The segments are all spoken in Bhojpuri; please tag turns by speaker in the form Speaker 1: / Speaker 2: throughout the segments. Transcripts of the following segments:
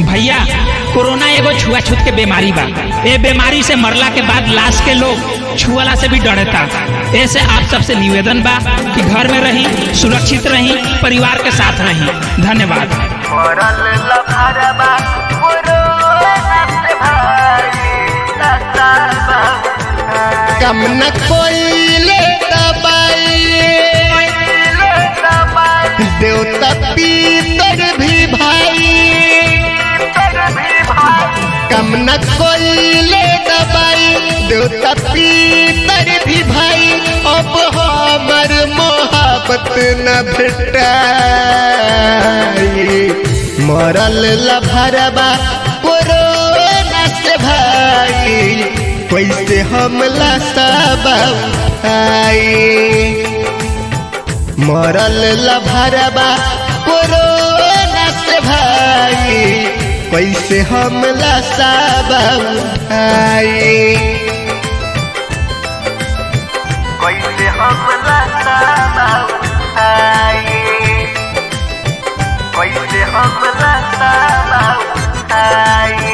Speaker 1: भैया कोरोना एगो छुआछूत के बीमारी बा ए बीमारी से मरला के बाद लाश के लोग छुअला से भी डरता ऐसे आप सबसे निवेदन बा कि घर में रही सुरक्षित रही परिवार के साथ रही धन्यवाद
Speaker 2: मरल लफरबा कोरोना से भाई लसाबा
Speaker 3: कम न कोइले दबाई
Speaker 2: ले दबाई
Speaker 3: देवता पीतर भी भाई
Speaker 2: तर भी भाई
Speaker 3: कम न कोइले दबाई देवता पीतर भी भाई अब हमर मोहब्बत न भेटाई मरल लभरबा कोरोना से भाई कैसे हमला सब आई मरल लभरबा कोरोना से भाई कैसे हमला सब आई
Speaker 2: कैसे हम लसाबा आई कैसे हम लसाबा आई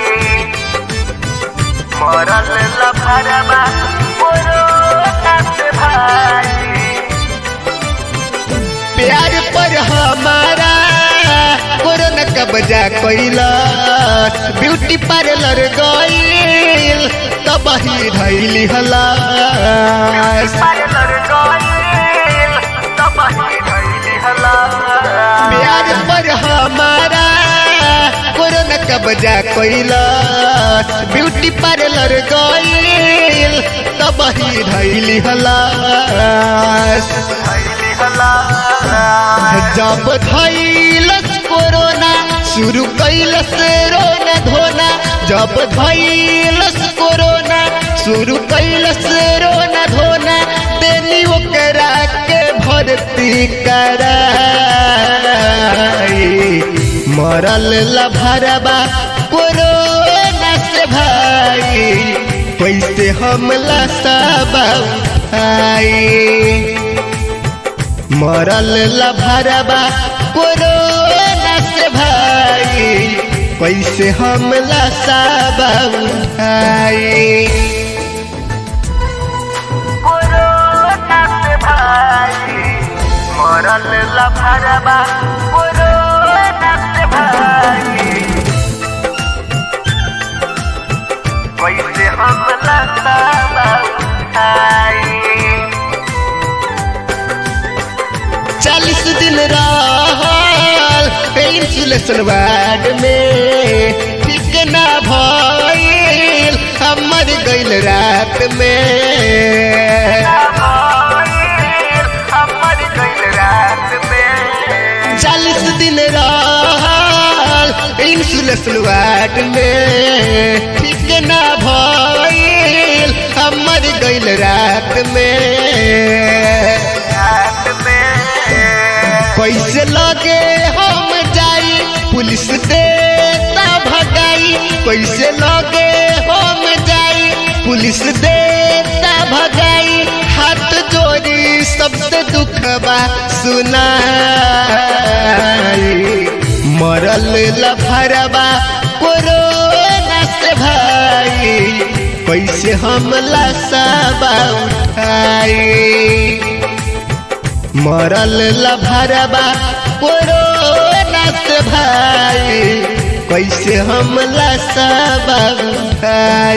Speaker 2: मरल लफरबा कोरोना से भाई
Speaker 3: प्यार पर हमारा कोरोना कब्जा कैला ब्यूटी पार्लर गईल तब ही धैली हला
Speaker 2: पार्लर गइल तब ही धइली हला
Speaker 3: प्यार पर हमारा कोरोना कब्जा कैला ब्यूटी पार्लर गईल तब ही धैली हला
Speaker 2: धइली हला
Speaker 3: जब धैलस कोरोना शुरू कैलस रोना धोना जब धैलस कोरोना शुरू कैलस रोना धोना देनी ओकरा के भर्ती कराई मरल लभरबा कोरोना से भाई कैसे हमला सब आई मरल लभरबा कोरोना से भाई कैसे हमला सब आई
Speaker 2: कोरोना से भाई मरल लफरबा कोरोना से भाई कैसे हम लसाबा आई
Speaker 3: चालीस दिन रहल इंसुलेशन वार्ड में ठीक ना भइल हमर गइल रात में
Speaker 2: हमर गइल रात में
Speaker 3: चालीस दिन रहल इंसुलेशन वार्ड में ठीक ना भइल हमर गइल रात में
Speaker 2: रात में
Speaker 3: कैसे लगे हम जाई पुलिस देता भगाई कैसे लगे हम जाई पुलिस देता भगाई हाथ जोड़ी सबसे दुखबा सुनाई मरल लफरबा कोरोना से भाई कैसे हमला सब उठाई मरल लभरबा कोरोना से भाई कैसे हमला सब भाई